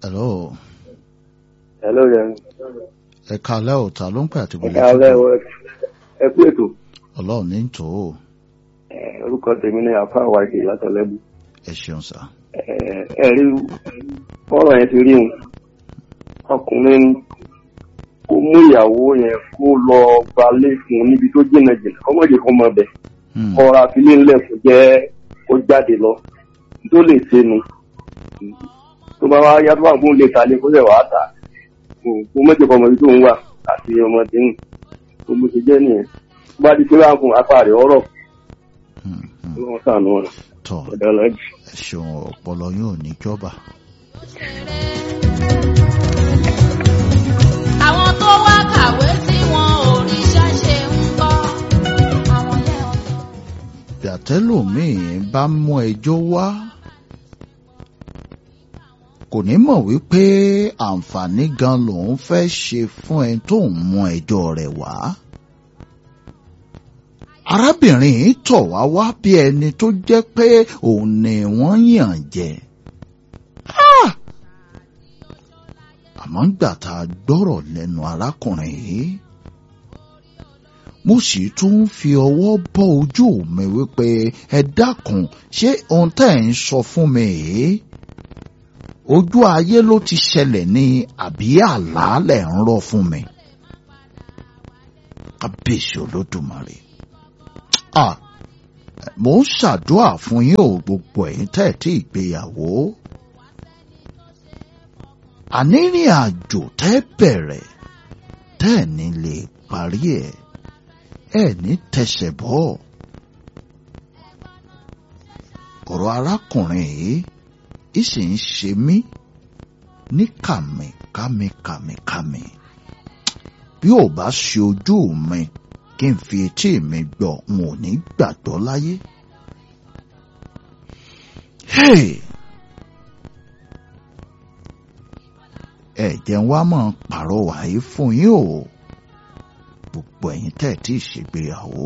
hello Hello, yẹn. ẹ kalẹ́ ò ta ló ń pè àti Ẹ gbogbo káalẹ́ o, ẹ kú ètò. ọlọ́run ní tò ó Ẹ, Orúkọ tèmi ní Àfá Àwàkì látọ̀lẹ́bù. ẹ ṣeun sá Ẹ, Ẹ rí ọ̀rọ̀ yẹn ti rí un. Ọkùnrin kó mú ìyàwó yẹn kó lọ gbalé fún un níbi tó jìnnà jìnnà. Ọmọ ìjẹ́ kan mọ̀ bẹ̀. Hmm, Ọ̀rọ̀ àfilé ńlẹ̀ kò jẹ́ kó jáde lọ. Tó lè ṣe nu. Tó bá wá yá tó bá gbóhùn lè ta lé kó lè wàá tà. Kó mọ̀jẹ̀ kan mọ̀ ibi tó ń wà àti ọmọdé ń. Gbogbo ti jẹ́ nìyẹn. Tó bá di pé wàá fún apá rẹ̀ ọ̀rọ̀ hmm, hmm. wọ́n sànù ọ̀nà tọ́ ọ̀dọ̀ ọlọ́jì. ẹ ṣeun ọpọlọ yóò ní jọba àwọn tó wá kàwé tí wọn ò ríṣẹ́ ṣe ń kọ́ àwọn yẹn ò gbàtẹ́lòmíì bá mú ẹjọ́ wá kò ní mọ̀ wípé àǹfààní gan lòun fẹ́ ṣe fún ẹni tó ń mú ẹjọ́ rẹ̀ wá. arábìnrin yìí tọ̀ wá wá bí ẹni tó jẹ́ pé òun ni wọ́n yàn jẹ. Ah! àmọ́ ńgbà tá a gbọ́rọ̀ lẹ́nu arákùnrin yìí mo sì tún ń fi ọwọ́ bọ́ ojú mi wípé ẹ dákun ṣé ohun tẹ́ ẹ̀ ń sọ fún mi yìí ojú ayé ló ti ṣẹlẹ̀ ní àbí àlàálẹ̀ ń rọ̀ fún mi kábíyèsí olódùmarè ah mo ń ṣàdúrà fún yín o gbogbo ẹ̀yin tẹ́ ẹ̀ tí ìgbéyàwó ànírìn àjò tẹ́ bẹ̀rẹ̀ tẹ́ ẹ̀ ní lè parí ẹ̀ ẹ̀ ní tẹsẹ̀ bọ́ ọ̀rọ̀ arákùnrin yìí ìsì ń ṣe mí ní kàmì kàmì kàmì kàmì bí ò bá ṣe ojú mi kí n fi etí mi gbọ́ n ò ní gbàgbọ́ láyé. Hey! ẹ jẹ́ wá mọ̀ pàrọwà yìí fún yín o gbogbo ẹ̀yin tẹ́ ẹ̀ tí ì ṣègbéyàwó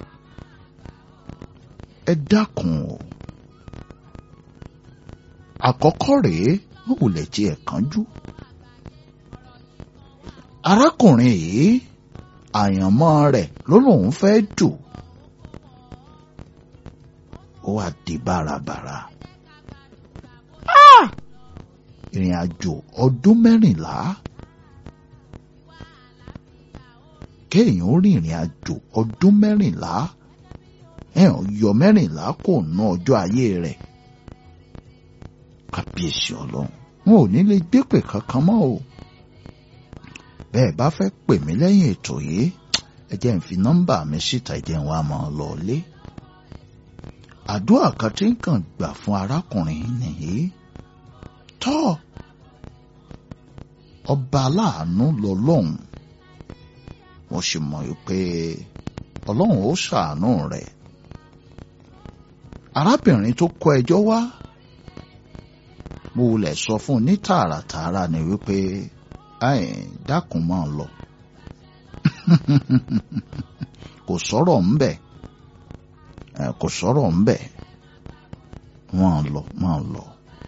ẹ dákun o àkọ́kọ́ rèé wọ́n wulẹ̀ tí ẹ̀ kánjú arákùnrin yìí àyànmọ́ rẹ̀ ló lóun fẹ́ dù ó wá di bárabàrà ìrìn àjò ọdún mẹ́rìnlá kéèyàn ó rìn ìrìn àjò ọdún mẹ́rìnlá ẹ̀hàn yọ mẹ́rìnlá kò ná ọjọ́ ayé rẹ̀ kábíyèsí ọlọ́run wọn ò ní lè gbépè kankan mọ́ o bẹ́ẹ̀ bá fẹ́ pè mí lẹ́yìn ètò yìí ẹ jẹ́ n fi nọ́mbà mi síta ẹ jẹ́ n wá máa lọ lé àdúrà kan tí ń kàn gbà fún arákùnrin nìyí tọ́ ọba aláàánú lọ́lọ́run mo sì mọ̀ pé ọlọ́run ó ṣàánú rẹ̀ arábìnrin tó kọ ẹjọ́ wá mo wulẹ̀ sọ fún un ní tààràtààrà ni wípé ẹ̀ dákun máa lọ kò sọ̀rọ̀ ńbẹ̀ kò sọ̀rọ̀ ńbẹ̀ máa lọ máa lọ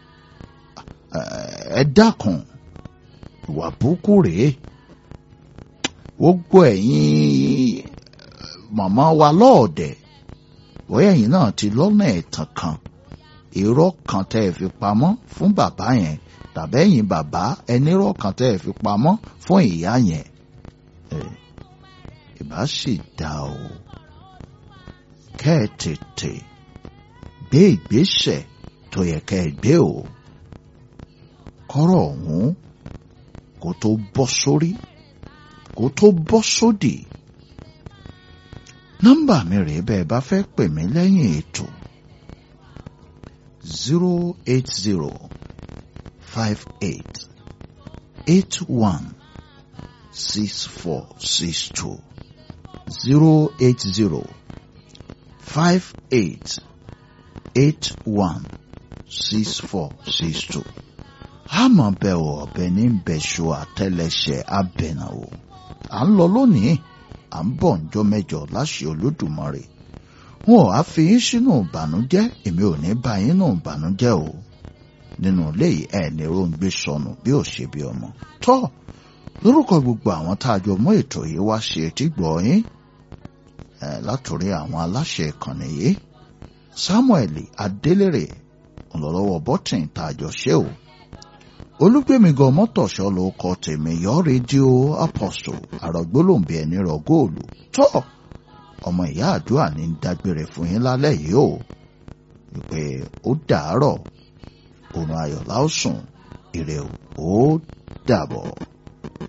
ẹ dákun ìwà burúkú rèé gbogbo ẹ̀yin màmá wa lọ́ọ̀dẹ̀ bóyá ẹ̀yin náà ti lọ́nà ẹ̀tàn kan irọ́ kan tẹ́ ẹ fi pamọ́ fún bàbá yẹn tàbí ẹ̀yin bàbá ẹnírọ́ kan tẹ́ ẹ fi pamọ́ fún ìyá yẹn ìbá sì dá o kẹ́ ẹ tètè gbé ìgbésẹ̀ tó yẹ kẹ́ ẹ gbé o kọ́rọ̀ ọ̀hún kó tó bọ́ sórí kó tó bọ́ sódì. nọ́mbà mi rèé bẹ́ẹ̀ bá fẹ́ pè mí lẹ́yìn ètò zero eight zero five eight eight one six four six two zero eight zero five eight eight one six four six two àmọ́ bẹ́ ò ọ̀bẹ ní bẹ̀ṣọ àtẹlẹsẹ̀ abẹ̀nàwò à ń lọ lónìí à ń bọ̀ ǹjọ́ mẹ́jọ láṣẹ olódùmarè wọn ò á fi yín sínú ìbànújẹ́ èmi ò ní bá yín nù ìbànújẹ́ o nínú ilé yìí ẹ̀ ní róńgbé sọnù bí ò ṣe bí ọmọ tọ́ lórúkọ gbogbo àwọn tá a jọ mú ètò yìí wá ṣe etí gbọ́ yín látòrí àwọn aláṣẹ ìkànnì yìí Samuel Adélèrè ńlọrọwọ bọtìn tá a jọ ṣe o olùgbèmígan mọtòṣọ ló kọ tèmi yọ rédíò apostle àrògbólóǹbì ẹni rọ góòlù tọ ọmọ ìyá àdúrà ní dágbére fún yín lálẹ́ yìí o wípé ó dàárọ̀ òrùn ayọ̀ láòsùn ire o ó dàbọ̀.